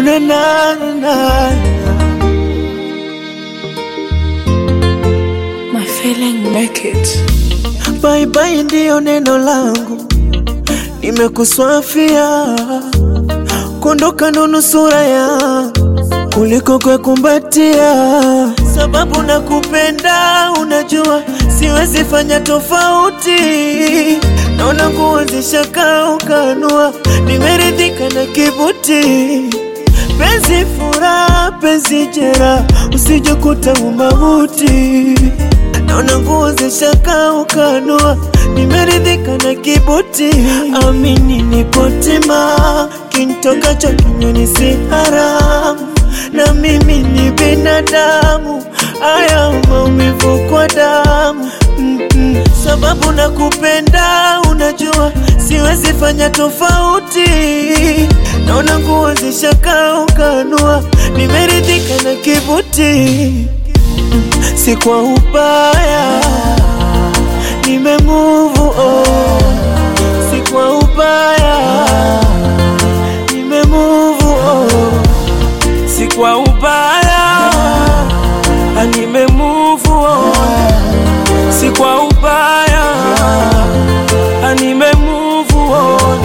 na na na na. My feeling make it. Bye bye ndiyo neno langu, nimekuswafia kuondoka ndo nusura ya kuliko kwekumbatia, sababu nakupenda, unajua siwezi fanya tofauti. Naona nguo zishakaa ukanua, nimeridhika na kibuti penzi furaha, penzi jera, usijekuta umauti Naona nguo zishaka ukanua, nimeridhika na kibuti. Amini nipo tima, kintokacho kinywani si haramu, na mimi ni binadamu, haya maumivu kwa damu Mm-mm. Sababu nakupenda, unajua siwezi fanya tofauti. Naona nguo zishaka ukanua, nimeridhika na kibuti si kwa ubaya, nime move on. Si kwa ubaya, nime move on. Si kwa ubaya, nime move on. Si kwa ubaya, nime move on.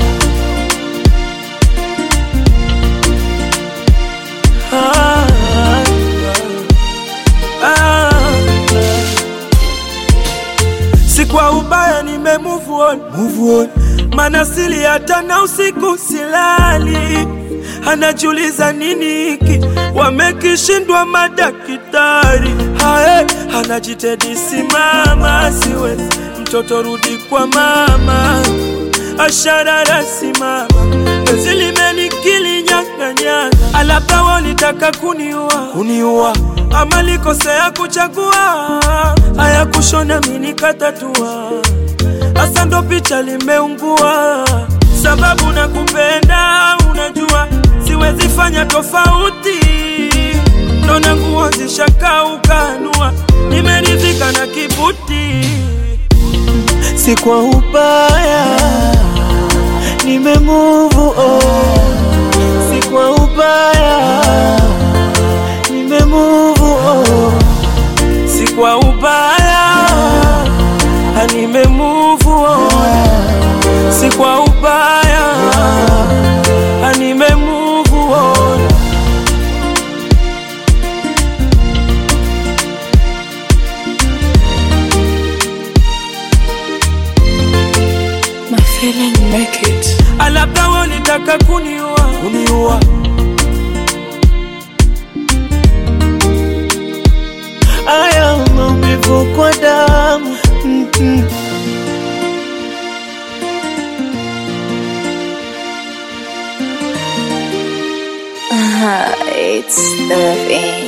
Ah, ah. si kwa ubaya nime move on, move on. Mana sili hata na usiku silali, anajiuliza nini hiki wamekishindwa madakitari. Hae, anajitedi simama, siwezi mtoto rudi kwa mama, asharara simama, penzi limenikili nyang'anyanga, alabda walitaka kuniua kuniua ama likosea kuchagua haya kushona mini katatua hasa ndo picha limeungua sababu na kupenda unajua siwezi fanya tofauti ndona nguo zishakaukanua nimeridhika na kibuti si kwa ubaya, nime move on. Si kwa ubaya, nime move on. si kwa ubaya anime move on si kwa ubaya anime move on My feeling make it. alabda walitaka kuniua kuniua Haya maumivu kwa damu Mm-mm. It's the thing.